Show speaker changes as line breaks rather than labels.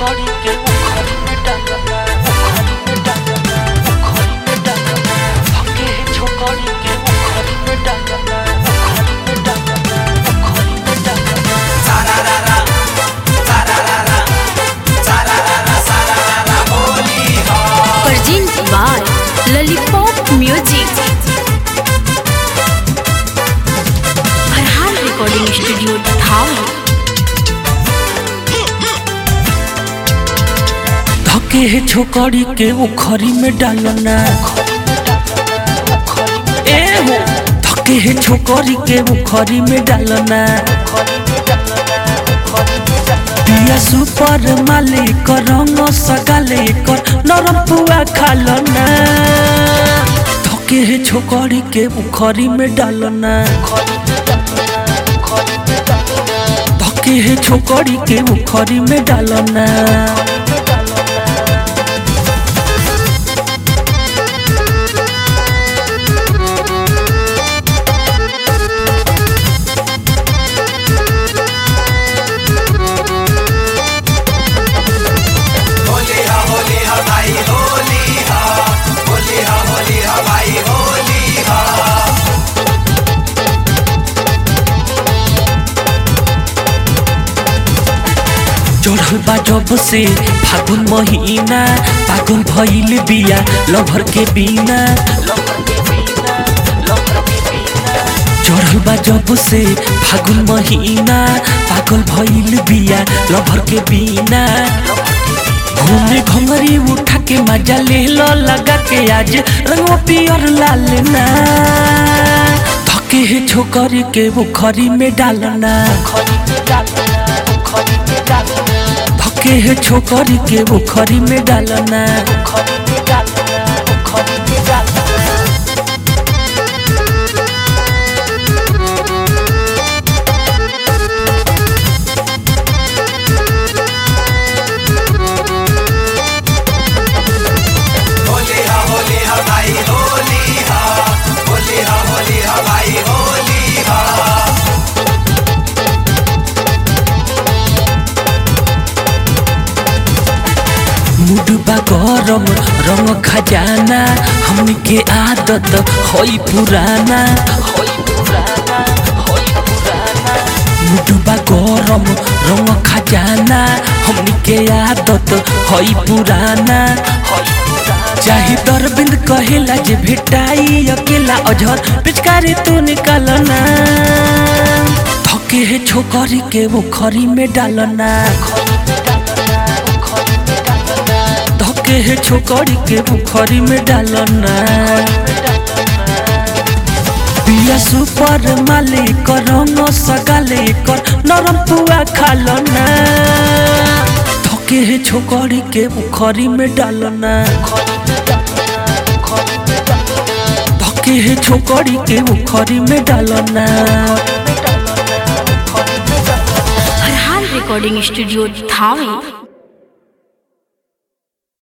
छोकरी के उखरी में डालना उखरी में डालना उखरी में डालना धके छोकरी के उखरी में डालना उखरी में डालना उखरी में डालना
Present by Lollipop Music. Farhan Recording Studio, Dhawan.
धके छोकरी के उखरी में डालना ए हो धके छोकरी के उखरी में डालना पिया सुपर मालिक रंग सगाले कर नरम पुआ खालना धके छोकरी के उखरी में डालना धके छोकरी के उखरी में डालना चढ़ल बा जब से फागुन महीना पागल भइल बिया लभर के बिना चढ़ल बा जब से फागुन महीना पागल भइल बिया लभर के बिना घूमे घंगरी उठा के मजा ले लो लगा के आज रंग पियर लाल ना थके है छोकरी के बुखरी में डालना धके है छोकरी के बुखरी में डालना मुडबा गरम रंग खजाना हमनी के आदत होई पुराना मुडबा गरम रंग खजाना हमनी के आदत होई पुराना चाहे दरबिंद कहेला जे भेटाई अकेला अझर पिचकारी तू निकालना थके है छोकरी के मुखरी में डालना धके है छोकरी के मुखरी में डालना पिया सुपर मालिक रंग सगाले कर नरम पुआ खालना धके है छोकरी के मुखरी में डालना धके है छोकरी के मुखरी में डालना
Farhan Recording Studio, Dhawan.